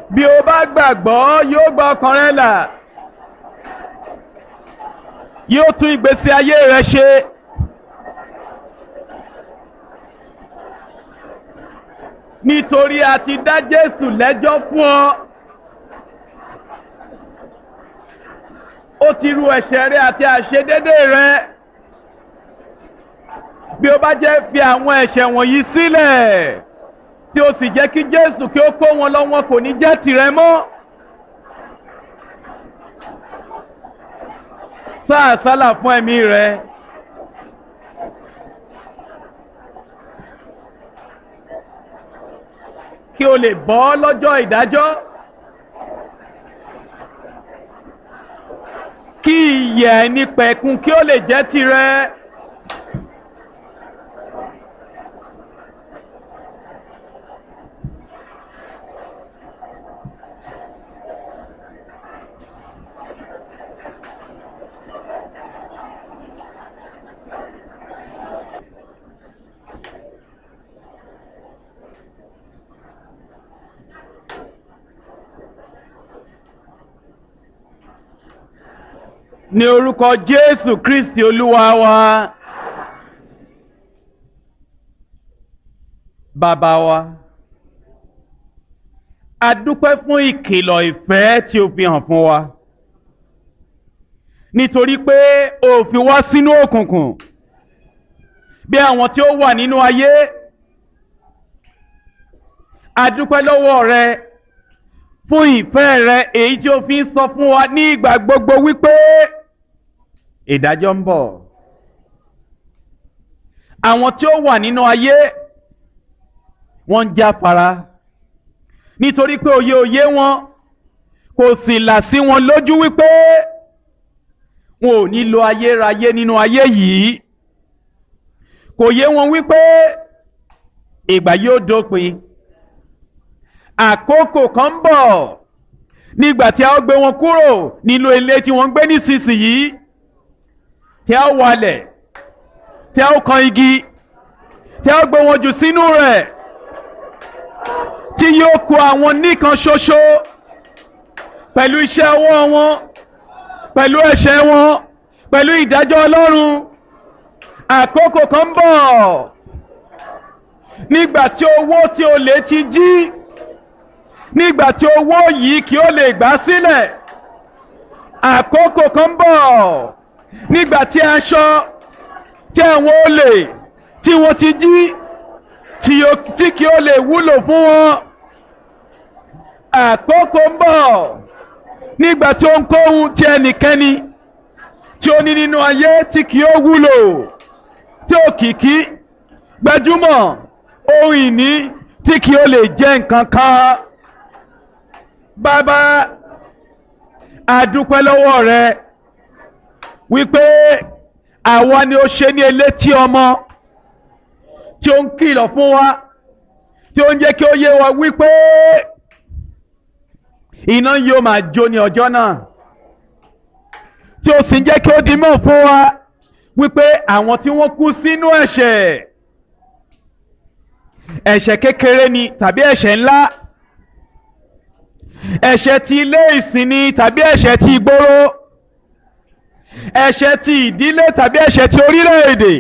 bí o bá gbàgbọ́ yóò gba ọkàn rẹ là yóò tún ìgbésí ayé rẹ ṣe. nítorí a ti dá Jésù lẹ́jọ́ fún ọ. ó ti ru ẹ̀ṣẹ̀ rẹ àti àṣedédé rẹ. bí o bá jẹ́ fi àwọn ẹ̀ṣẹ̀ wọ̀nyí sílẹ̀ tí o sì jẹ́ kí Jésù kí ó kó wọn lọ wọn kò ní jẹ́ tìrẹ mọ́. sáà sálà fún ẹ̀mí rẹ. kí o lè bọ́ lọ́jọ́ ìdájọ́. kí ìyè ẹni pẹ̀kun kí ó lè jẹ́ tirẹ̀. ní orúkọ Jésù Kristi Olúwa wa. Bàbá wa, a dúpẹ́ fún ìkìlọ̀ ìfẹ́ tí o fi hàn fún wa. Nítorí pé o fi wá sínú òkùnkùn bí àwọn tí ó wà nínú ayé. A dúpẹ́ lọ́wọ́ rẹ fún ìfẹ́ rẹ èyí tí o fi ń sọ fún wa ní ìgbà gbogbo wípé ìdájọ́ ń bọ̀. Àwọn tí ó wà nínú ayé wọ́n ń jáfara nítorí pé òye òye wọn kò sì là sí wọn lójú wípé wọn ò ní lo ayérayé nínú ayé yìí kò yé wọn wípé ìgbà yóò dópin àkókò kan ń bọ̀ nígbà tí a ó gbé wọn kúrò nínú ilé tí wọ́n ń gbé nísinsìnyí tí a ó walẹ̀ tí a ó kan igi tí a ó gbé wọn jù sínú rẹ̀ tí yóò kó àwọn nìkan ṣoṣo pẹ̀lú iṣẹ́ ọwọ́ wọn pẹ̀lú ẹ̀ṣẹ̀ wọn pẹ̀lú ìdájọ́ Ọlọ́run àkókò kan ń bọ̀ nígbà tí owó tí o lè ti jí nígbà tí owó yìí kí ó lè gbà sílẹ̀ àkókò kan ń bọ̀ nígbà tí aṣọ tí àwọn olè tí wọ́n ti jí tí kí ó lè wúlò fún wọn àkókò ń bọ̀ nígbà tí ohunkóhun tí ẹnikẹ́ni tí ó ní nínú ayé tí kì ó wúlò tí òkìkí gbajúmọ̀ ohun ìní tí kì ó lè jẹ́ nǹkan kan bàbá àdúpẹ́ lọ́wọ́ rẹ wípé àwa ni ó ṣe ní elétí ọmọ tí ó ń kìlọ̀ fún wa tí ó ń jẹ́ kí ó yé wa wípé iná yóò máa jó ní ọjọ́ náà tí ó sì ń jẹ́ kí ó di mọ̀ fún wa wípé àwọn tí wọ́n kú sínú ẹ̀ṣẹ̀ ẹ̀ṣẹ̀ kékeré ni tàbí ẹ̀ṣẹ̀ ńlá ẹ̀ṣẹ̀ ti ilé ìsìn ni tàbí ẹ̀ṣẹ̀ ti ìgboro ẹ̀ṣẹ̀ ti ìdílé tàbí ẹ̀ṣẹ̀ ti orílẹ̀-èdè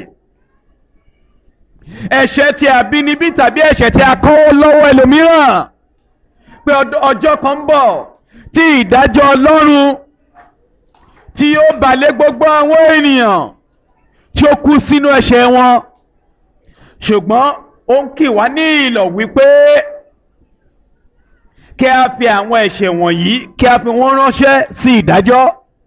ẹ̀ṣẹ̀ ti àbínibí tàbí ẹ̀ṣẹ̀ ti akọ́wọ́ lọ́wọ́ ẹlòmíràn pé ọjọ́ kan ń bọ̀ tí ìdájọ́ Ọlọ́run tí yóò balẹ̀ gbogbo àwọn ènìyàn tí ó kú sínú ẹ̀ṣẹ̀ wọn ṣùgbọ́n ó ń kì wá ní ìlọ̀ wípé kí a fi àwọn ẹ̀ṣẹ̀ wọ̀nyí kí a fi wọ́n ránṣẹ́ sí ìdájọ́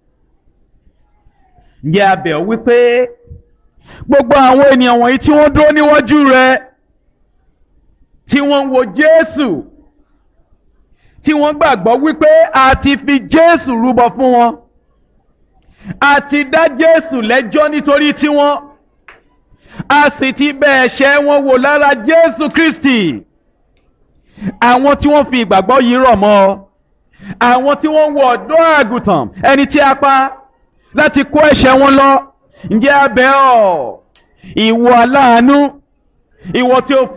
ǹjẹ́ a bẹ̀ ọ́ wípé gbogbo àwọn ènìyàn wọ̀nyí tí wọ́n dúró níwájú rẹ tí wọ́n ń wo Jésù tí wọ́n gbàgbọ́ wípé a ti fi Jésù rúbọ fún wọn a ti dá Jésù lẹ́jọ́ nítorí tiwọn a sì ti bẹ̀ ẹ̀ṣẹ̀ wọn wò lára Jésù Kristi àwọn tí wọ́n fi ìgbàgbọ́ yìí rọ̀ mọ́ ọ àwọn tí wọ́n ń wo ọ̀dọ́ àgùntàn ẹni tí a pa láti kó ẹ̀ṣẹ̀ wọn lọ ǹjẹ́ a bẹ̀ ọ́ ìwọ aláàánú ìwọ tí ó